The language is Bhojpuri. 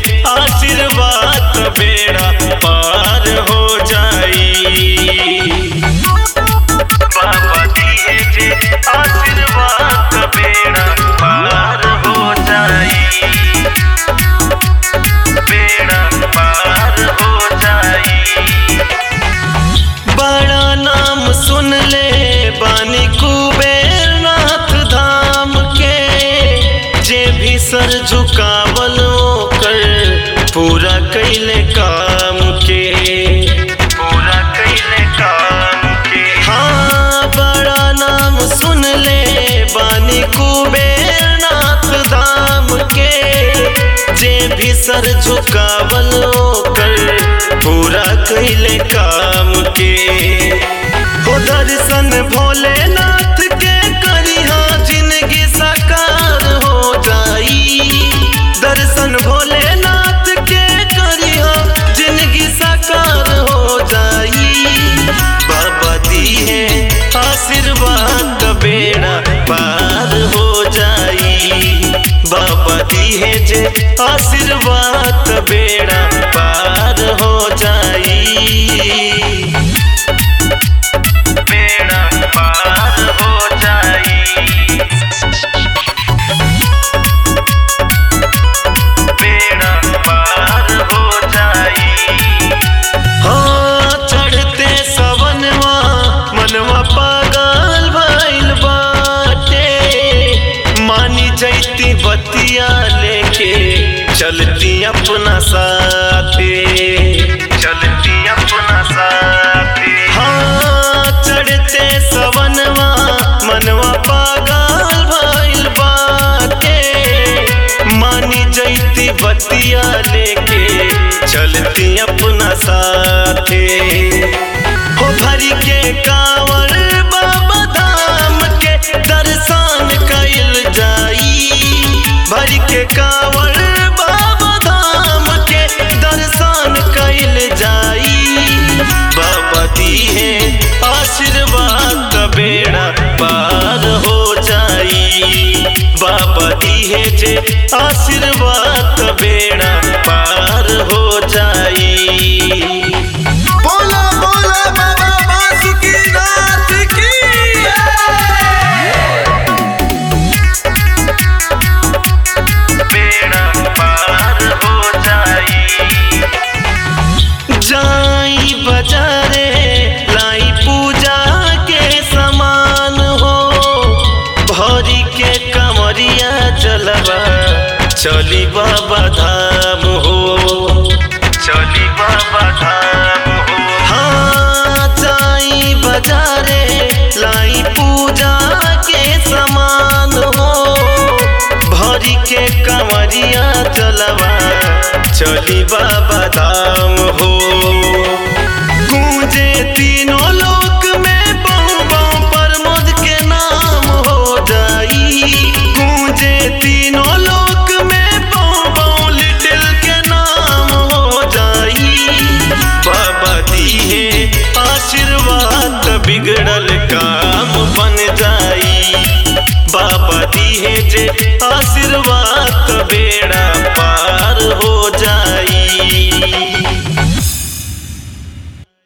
आशीर्वाद बेड़ा पार हो जाई बाबा दिए जे आशीर्वाद बेड़ा पार हो जाई बेड़ा पार हो जाई बड़ा नाम सुन ले बानी कुबेर नाथ धाम के जे भी सर झुकावल कर पूरा कैले काम के पूरा कैले काम के हाँ बड़ा नाम सुन ले बानी कुबेर नाथ धाम के जे भी सर झुकावल कर पूरा कैले काम के हो दर्शन भोलेनाथ के करिहा जिंदगी साकार हो जाई दर्शन भोलेनाथ के करिहा जिंदगी साकार हो जाई बाबा दी है आशीर्वाद का बेड़ा पार हो जाई बाबा दी है जे आशीर्वाद का बेड़ा पार हो जाई बेड़ा पार हो जाई बेड़ा पार हो जाई हाँ चढ़ते सवनवा मनवा पागल भइल बाटे मानी जैती बतिया लेके चलती अपना साथे चलती अपना साथे हाँ चढ़ते सवनवा मनवा पागल भइल बाटे मानी जैती बतिया लेके चलती अपना साथे हो भरी के कांवर बाबा धाम के दर्शन कैल जाई भरी के कांवर बाबा धाम के दर्शन कैल जाई बाबा दी है आशीर्वाद का बेड़ा पार हो जाई बाबा दी है जे आशीर्वाद का बेड़ा पार हो जाई बोला बोला बाबा बासुकीनाथ की बेड़ा पार हो जाई जाई बजारे लाई पूजा के समान हो भरी के कमरिया जलवा चली बाबा धाम हो चली बाबा धाम हो हाँ जाई बजारे लाई पूजा के समान हो भरी के कमरिया जलवा चली बाबा धाम हो